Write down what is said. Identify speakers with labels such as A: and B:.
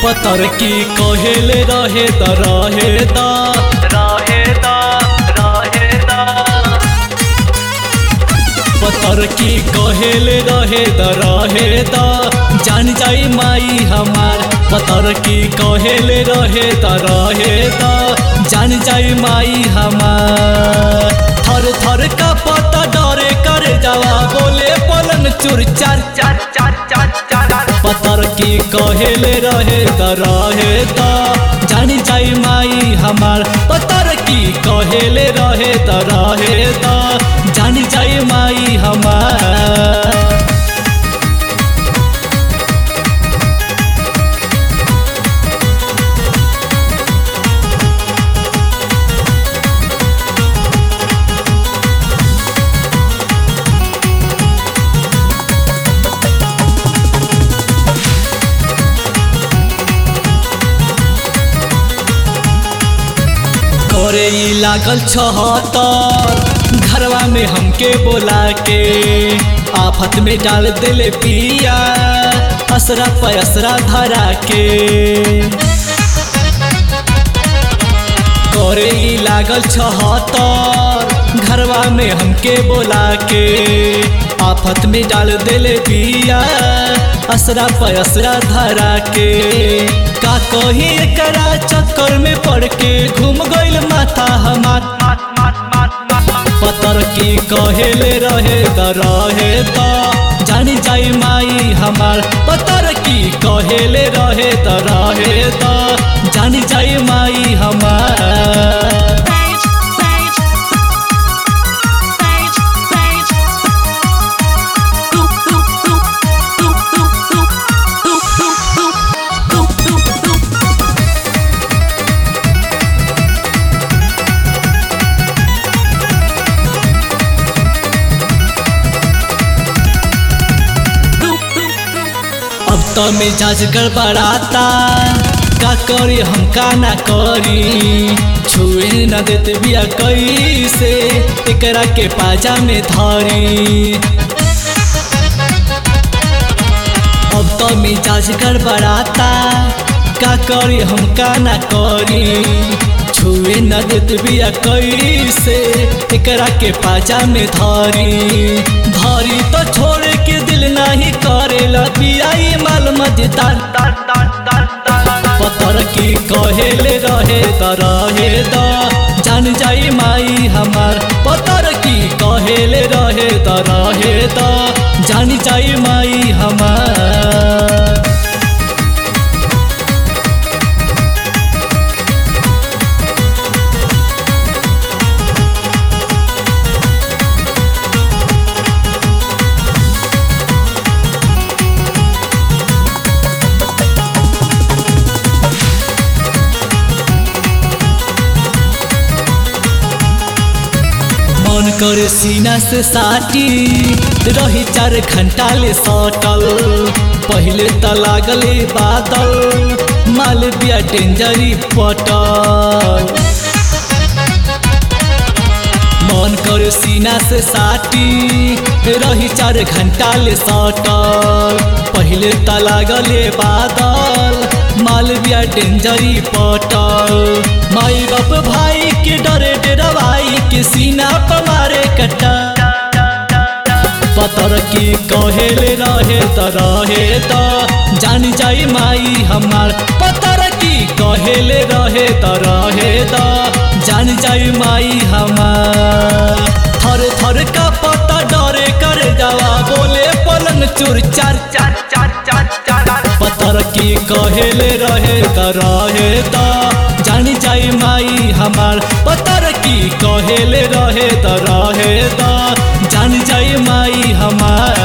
A: पतर की कहेले रहे त रहे त रहे त रहे त पतर की कहेले रहे त रहे त जान जाई माई हमार पतर की कहेले रहे त रहे त जान जाई माई हमार थर थर का पता डरे करे जावा बोले पलन चुर चार चार चार चार चार पतर की कहेले रहे त रहे त जानी जाई माई हमार पतर की कहेले रहे त रहे त जानी जाई माई हमार करे ई लागल छहतर घरवा में हमके बोला के आफत में डाल दिले पिया असरा पैसरा धरा के करे ई लागल छहतर घरवा में हमके बोला के आफत में डाल दिले पिया असरा पैसरा धरा के का कही एकरा चक्कर में पड़ के घूम गइल माथा हमार पतर की कहेले रहे त रहे त जानी जाई माई हमार पतर की कहेले रहे त रहे त जानी जाई माई हमार
B: Rage, rage, rage, rage. Boop, boop, boop, boop, boop, boop, boop, boop, boop, boop, boop. Boop, boop, boop.
A: अब तो मिजाज गड़बड़ाता का करी हम का ना करी छुए न देते बिया कैसे एकरा के पाजा में धरी अब तो मिजाज गड़बड़ाता का करी हम का ना करी छुए न देते बिया कैसे एकरा के पाजा में धरी धरी तो छोड़ के दिल नहीं करेला बियाई माल मजदार पतर की कहेले रहे त रहे त जान जाई माई हमार पतर की कहेले रहे त रहे त जान जाई माई हमार मन करे सीना से साटी रही चार घंटा ले सटल पहले त लागले बादल माल बिया डेंजरी पटल मन करे सीना से साटी रही चार घंटा ले सटल पहले त लागले बादल माल बिया डेंजरी पटल माई बाप भाई के डरे डरवाई के सीना पर मारे कटा पतर की कहेले रहे त रहे त जान जाई माई हमार पतर की कहेले रहे त रहे त जान जाई माई हमार थर थर का पता डरे कर जावा बोले पलंग चुर चार चार चार चार चार पतर की कहेले रहे त रहे त जान जाई माई हमार पतर की कहेले रहे त रहे त जान जाई माई हमार